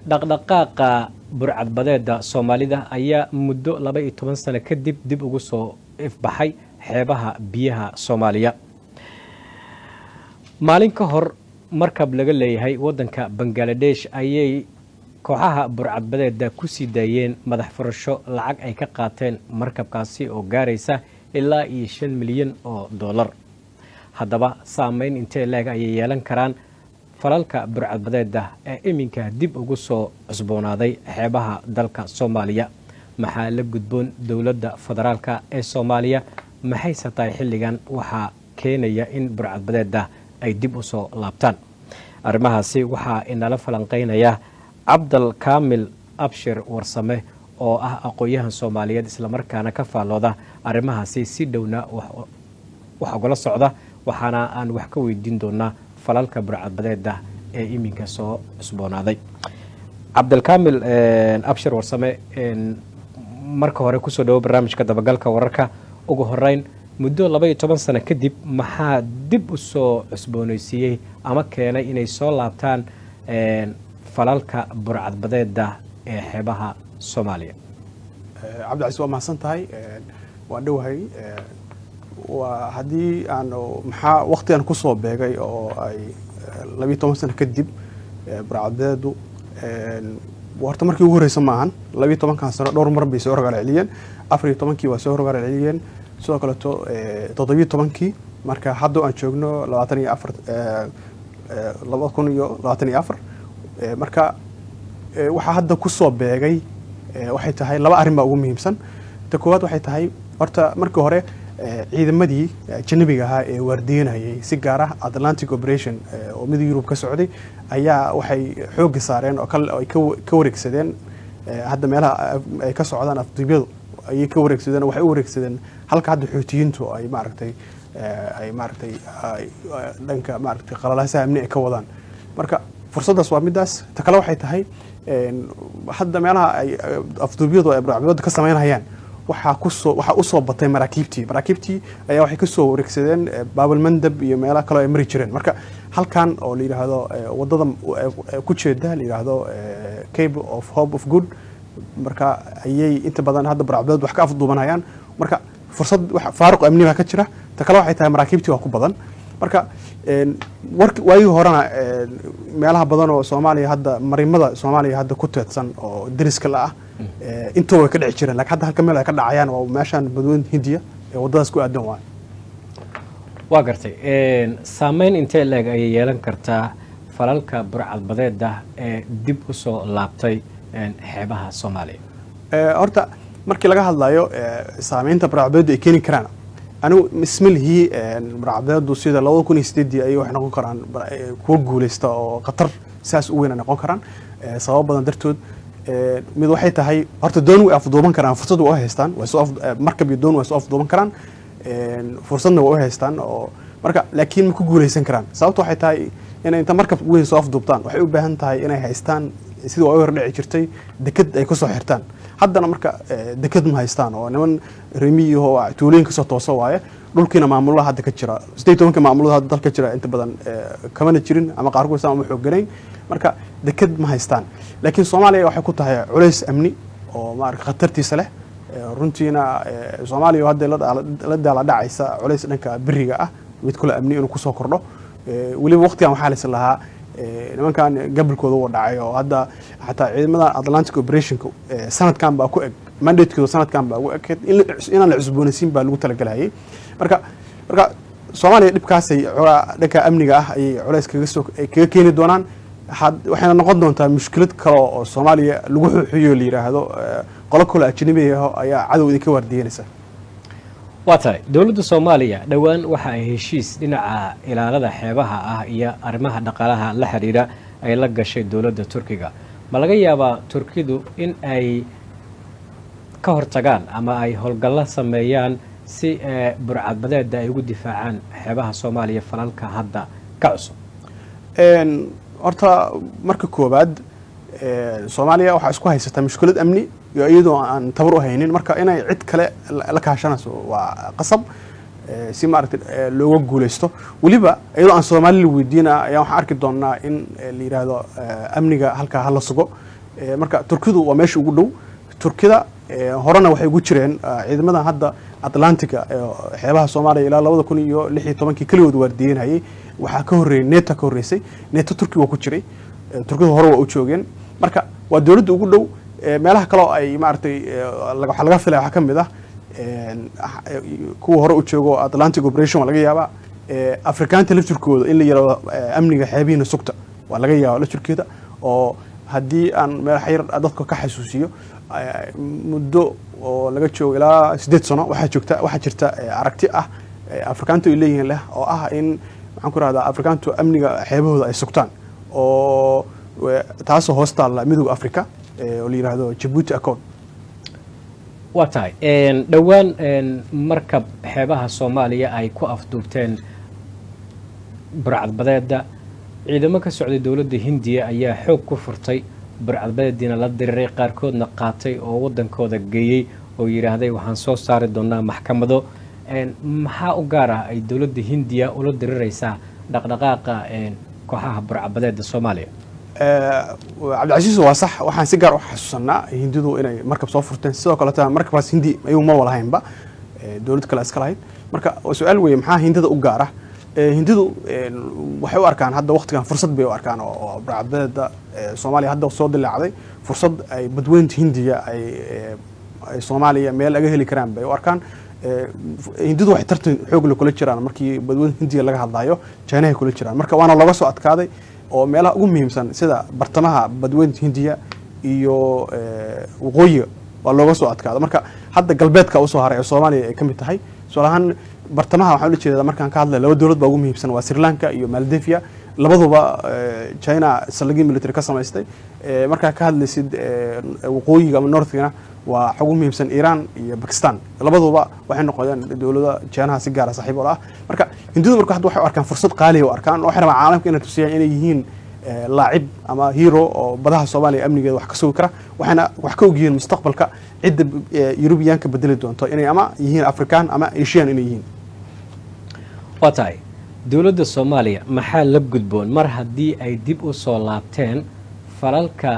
dhaqdhaqaaqa burcadbadeeda soomaalida ayaa muddo laba iyo toban sano kadib dib ugu soo ifbaxay xeebaha biyaha soomaaliya maalin ka hor markab laga leeyahay waddanka bangaladesh ayay kooxaha burcadbadeeda ku sii daayeen madax furasho lacag ay ka qaateen markabkaasi oo gaaraysa ilaa iyo shan milyan oo dollar haddaba saameyn intee leeg ayay yeelan karaan falalka burcadbadeeda ee iminka dib ugu soo cusboonaaday xeebaha dalka soomaaliya maxaa la gudboon dowladda federaalka ee soomaaliya maxayse tahay xilligan waxaa keenaya in burcadbadeeda ay dib u soo laabtaan arrimahaasi waxaa inala falanqeynaya cabdal kaamil abshir warsame oo ah aqoon-yahan soomaaliyeed islamarkaana ka faallooda arrimahaasi si dhowna wax ugala socda waxaana aan wax ka weydiin doonaa falalka burcadbadeeda ee iminka soo cusboonaaday cabdilkaamil abshir warsame marka hore kusoo dhawo barnaamijka dabagalka wararka ugu horeyn muddo laba iyo toban sano kadib maxaa dib u soo cusbooneysiiyey ama keenay inay soo laabtaan falalka burcadbadeeda ee xeebaha soomaaliya cabdicasiis waa mahadsan tahay waan dhowahay waa haddii aan maxaa waktigan kusoo beegay oo ay labiiyo toban sano kadib burcadbadeedu horta markii ugu horeysa maahan labiiyo tobankan sano dhowr mar bay soo horgaalceliyeen afar iyo tobankii waa soo horgaalceliyeen sidoo kaleeto toddobiyo tobankii marka hadda aan joogno labaatan iyo afar laba kun iyo labaatan iyo afar marka waxaa hadda kusoo beegay waxay tahay laba arrin baa ugu muhiimsan ta koowaad waxay tahay horta markii hore ciidamadii janabiga ahaa ee waardiyanayay si gaar ah atlantic operation oo mida yurub ka socday ayaa waxay xoogga saareen oo ay ka wareegsadeen hadda meelaha ay ka socdaan afduubyadu ayay ka wareegsadeen waxay u wareegsadeen halka hadda xoutiyiintu ay maaragtay ay maaragtay dhanka maaragtay qalalaasaha amni ay ka wadaan marka fursaddaas waa middaas ta kale waxay tahay hadda meelaha ay afduubyadu ay burcadbadeeda ka samaynayaan waxaa kusoo waxaa usoo batay maraakiibtii maraakiibtii ayaa waxay kasoo wareegsadeen baabalmandab iyo meelaha kaleo ay mari jireen marka halkan oo la yidhaahdo wadada ku jeeda la yidhaahdo cable of hope of good marka ayay inta badan hadda burcadbadeed wax ka afduubanayaan marka fursad faaruq amni baa ka jira ta kale waxay tahay maraakiibtii waa ku badan marka waagii horena meelaha badan oo soomaaliya hadda marimada soomaaliya hadda ku teedsan oo deriska la ah intoo way ka dhici jireen lakin hadda halka meel ay ka dhacayaan waa meeshaan badweyn hindiya ee waddadaas ku aadan waay waa gartay saameyn intee leeg ayay yeelan kartaa falalka burcadbadeeda ee dib u soo laabtay xeebaha soomaaliya horta markii laga hadlayo saameynta burcadbadeedu ay keeni karaan anigu ismalihii burcadbadeedu sida labada kun iyo sideedii ayay waxay noqon karaan kuwa guuleysta oo khatar saas u weyn ay noqon karaan sababo badan dartood mid waxay tahay horta doon way afduuban karaan fursad waa u haystaan markab iyo doon way soo afduuban karaan fursadna waa u haystaan oo marka laakiin ma ku guuleysan karaan sababta waxay tahay inay inta markab weyn soo afduubtaan waxay u baahan tahay inay haystaan sidii waa u hordhici jirtay deked ay kusoo xirtaan haddana marka deked ma haystaan oo niman remiyaho tuulooyin kasoo toosa waaye dhulkiina maamulaha hadda ka jira sideed tobanka maamulada hadda dalka jira inta badan kamana jirin ama qaarkood sama xooganayn marka deked ma haystaan laakiin soomaaliya waxay ku tahay culays amni oo maarata khatartiisa leh runtiina soomaaliya hadda la daala dhacaysa culays dhanka beriga ah mid kule amni inuu kusoo kordho weliba waqtigan waxaa laysa lahaa nimankan gabalkooda uu dhacay oo hadda xataa ciidamada atlantic operationka sanadkan baa ku eg mandatekooda sanadkan baa ugu eg inaan la cusboonaysiin baa lagu talagalhayay marka marka soomaaliya dhibkaasay dhanka amniga ah ayay culays kaga soo kaga keeni doonaan waxayna noqon doontaa mushkilad kale oo soomaaliya lagu xuuxiyo la yidhaahdo qolo kale ajnabi ah ayaa cadow idinka waardiyanaysa waa tahay dowladda soomaaliya dhowaan waxa ay heshiis dhinaca ilaalada xeebaha ah iyo arrimaha dhaqaalaha la xidhiidha ay la gashay dowladda turkiga ma laga yaabaa turkidu in ay ka hortagaan ama ay howlgallo sameeyaan si burcadbadeeda ay ugu difaacaan xeebaha soomaaliya falalka hadda ka cusub horta marka koowaad soomaaliya waxaa isku haysataa mushkilad amni iyo iyadoo aan tabar u haynin marka inay cid kale la kaashanayso waa qasab si maaragtay looga guuleysto weliba iyadoo aan soomaali la weydiina ayaa waxaan arki doonaa in la yidhaahdo amniga halkaa hala sugo marka turkidu waa meesha ugu dhow turkida horena waxay ugu jireen ciidamadan hadda atlantica xeebaha soomaaliya ilaa labada kun iyo lix iyo tobankii keligood waardiyenayay waxaa ka horreeyey neta ka horreysay neta turki waa ku jiray turkidu hore waa u joogeen marka waa dowladda ugu dhow meelaha kaleo ay maaragtay waxaa laga filaya waxaa ka mid ah kuwa hore u joogo atlantic operation waa laga yaabaa afrikaanta laftirkooda in la yirahdo amniga xeebihiina sugta waa laga yaaba laftirkeeda oo haddii aan meel xayr dadka ka xasuusiyo muddo oo laga joogo ilaa siddeed sano waxaa joogta waxaa jirta aragti ah afrikaantu ay leeyihiin leh oo ah in maxaan ku rahdaa afrikaantu amniga xeebahooda ay sugtaan oo taasoo hoos taalla midooda africa oo la yidhaahdo jabuuti accord waa tahay dhowaan markab xeebaha soomaaliya ay ku afduubteen burcadbadeeda ciidamo ka socday dowladda hindiya ayaa xoog ku furtay burcadbadeediina la diriiray qaarkoodna qaatay oo waddankooda geeyey oo yidhaahday waxaan soo saari doonaa maxkamado maxaa u gaar ah ay dowladda hindiya ula diriraysaa dhaqdhaqaaqa kooxaha burcadbadeeda soomaaliya cabdicasiis waa sax waxaan si gaar u xasuusanaa hindidu inay markab soo furteen sidoo kaleeta markabkaas hindi ayuu ma walahaynba dowlad kale iska lahayd marka su-aal weeye maxaa hindida u gaar ah hindidu waxay u arkaan hadda waktigan fursad bay u arkaan oo burcadbadeeda soomaaliya hadda soo dilaacday fursad ay badweynta hindiga ay soomaaliya meel laga heli karaan bay u arkaan hindidu waxay tartan xoogle kula jiraan markii badweynta hindiga laga hadlayo jinahay kula jiraan marka waana looga soo adkaaday oo meelaha ugu muhiimsan sida bartamaha badweynta hindiya iyo waqooyiga waa looga soo adkaado marka hadda galbeedka usoo haray ee soomaaliya ay ka mid tahay tusaalahaan bartamaha waxaan ula jeedaa markaan ka hadlay laba dowlad baa ugu muhiimsan waa sri lanka iyo maldevia labaduba china saldhigii military ka samaystay markaa ka hadlaysid waqooyiga ama northgana waa ugu muhiimsan iran iyo bakistan labaduba waxay noqdeen dowlada jeenaha si gaara saaxiib ola ah marka hindidu marka hadda waxay u arkaan fursad qaaliya u arkaan waxay rabaan caalamka inay tusiyaan inay yihiin laacib ama hero oo badaha soomaaliya amnigeeda wax ka sugi kara waxayna wax ka ogyihiin mustaqbalka cidda yurubiyaanka bedeli doonto inay ama yihiin african ama asian inay yihiin waa tahay dowladda soomaaliya maxaa la gudboon mar haddii ay dib u soo laabteen falalka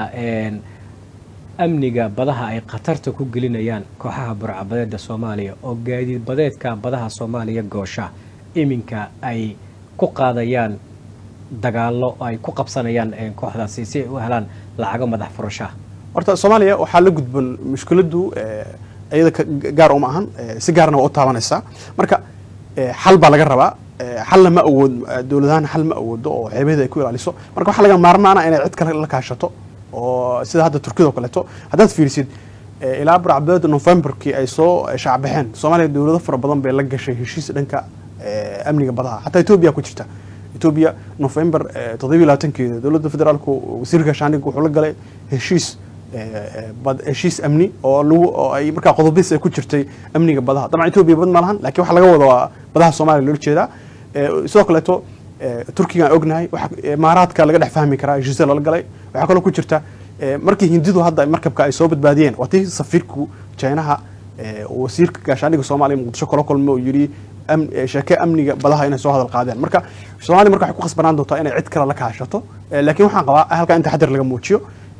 amniga badaha ay khatarta ku gelinayaan kooxaha burcabadeeda soomaaliya oo gaadiid badeedka badaha soomaaliya goosha iminka ay ku qaadayaan dagaallo ay ku qabsanayaan kooxdaasi si ay u helaan lacago madax furashaha horta soomaaliya waxaa la gudboon mushkiladdu iyada gaar uma ahan si gaarna waa u taabanaysaa marka xal baa laga rabaa xalna ma awood dowladahaan xal ma awoodo oo xeebaheeda ay ku ilaaliso marka waxaa laga maarmaana inay cid kale la kaashato oo sida hadda turkida oo kaleeto haddaad fiirisid ilaa burcabdeeda novemberkii ay soo shaacbaxeen soomaaliya dowlado fara badan bay la gashay heshiis dhanka amniga badaha xataa etoobiya ku jirta etoobiya november toddobiyo labaatankeeda dowladda federaalku wasiirka shaandhig wuxuu la galay heshiis heshiis amni oo lagu oo ay markaa qodobadiis ay ku jirtay amniga badaha dabcan etoobiya bad ma lahan lakiin waxaa laga wada waa badaha soomaaliya loola jeedaa sidoo kaleeto turkigaan ognahay imaaraadka laga dhex fahmi karaa heshiisya lala galay waxaa kaloo ku jirta markii hindidu hadda markabka ay soo badbaadiyeen waa tii safiirku jinaha wasiirka gaashaandhiga soomaaliya muqdisho kala kulma oo yidhi sheeke amniga badaha inay soo hadal qaadeen marka soomaaliya marka waxay ku khasbanaan doontaa inay cid kale la kaashato laakiin waxaan qabaa halkaa in taxadir laga muujiyo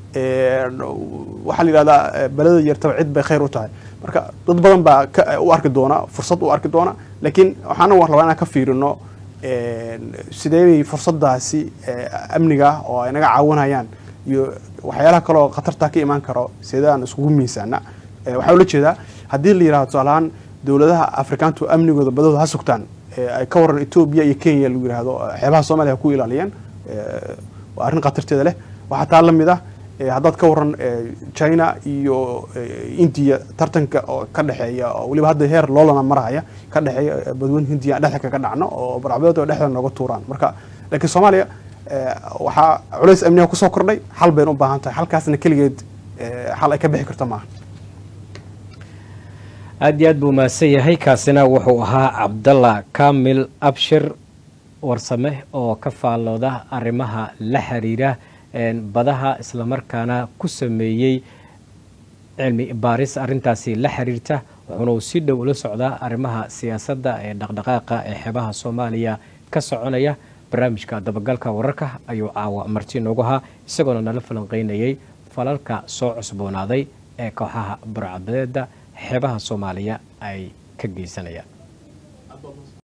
waxaa la yidhahdaa beleda yartaba cid bay khayr u tahay marka dad badan baa u arki doona fursad u arki doona laakiin waxaana rabaa inaan ka fiirino sidee bay fursadaasi amniga oo ay naga caawinayaan iyo waxyaalaha kaleoo khatartaa ka imaan karo sidaan iskugu miisaana waxaa ula jeedaa haddii la yirahdo tusaalahaan dowladaha afrikaantu amnigooda badahooda ha sugtaan ay ka waran etoobiya iyo kenya lagu yirahdo xeebaha soomaliya ha ku ilaaliyeen waa arrin khatarteeda leh waxaa taa la mid ah haddaad ka waran china iyo india tartanka oo ka dhexeeya oo weliba hadda heer loolana maraya ka dhexeeya badweyn hindiya dhexda kaga dhacno oo barcbadeed dhexda nooga tuuraan marka laakiin soomaaliya waxaa culays amniga kusoo kordhay xal bayna u baahan tahay halkaasna keligeed xal ay ka bixi karto maaha aada iyo aad buu mahadsan yahay kaasina wuxuu ahaa cabdalla kamil abshir warsame oo ka faallooda arrimaha la xiriira badaha islamarkaana ku sameeyey cilmi baaris arrintaasi la xiriirta wuxuuna uu si dhow ula socdaa arrimaha siyaasadda ee dhaqdhaqaaqa ee xeebaha soomaaliya ka soconaya barnaamijka dabagalka wararka ayuu caawa marti noogu ahaa isagoona nala falanqeynayay falalka soo cusboonaaday ee kooxaha burcadbadeeda xeebaha soomaaliya ay ka geysanayaan